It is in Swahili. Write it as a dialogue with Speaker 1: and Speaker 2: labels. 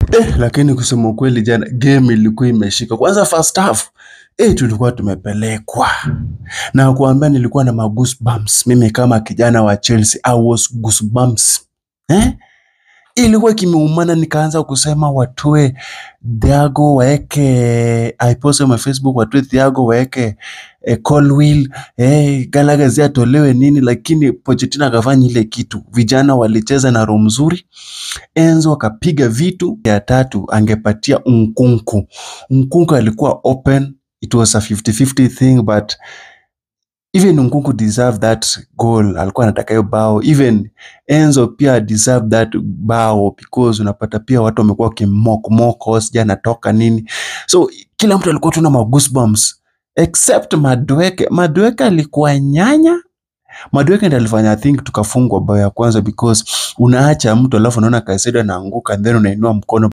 Speaker 1: Eh, lakini kusema ukweli jana game ilikuwa imeshika. Kwanza first half eh, tulikuwa tumepelekwa na kuambia, nilikuwa na magoosebumps mimi kama kijana wa Chelsea, I was goosebumps eh? Ilikuwa kimeumana, nikaanza kusema watoe Thiago waeke, I post on my Facebook, watoe Thiago waeke eh, Colwill eh, Gallagher atolewe nini, lakini Pochettino akafanya ile kitu. Vijana walicheza na roho mzuri Enzo akapiga vitu. Ya tatu angepatia Nkunku. Nkunku alikuwa open, it was a 50-50 thing but even Nkunku deserve that goal, alikuwa anataka hiyo bao. Even Enzo pia deserve that bao because unapata pia watu wamekuwa wakimock mock, sija anatoka nini, so kila mtu alikuwa tuna ma goosebumps except Madueke. Madueke alikuwa nyanya Madueke ndiye alifanya I think tukafungwa bao ya kwanza because unaacha mtu alafu unaona Kaisedo anaanguka then unainua mkono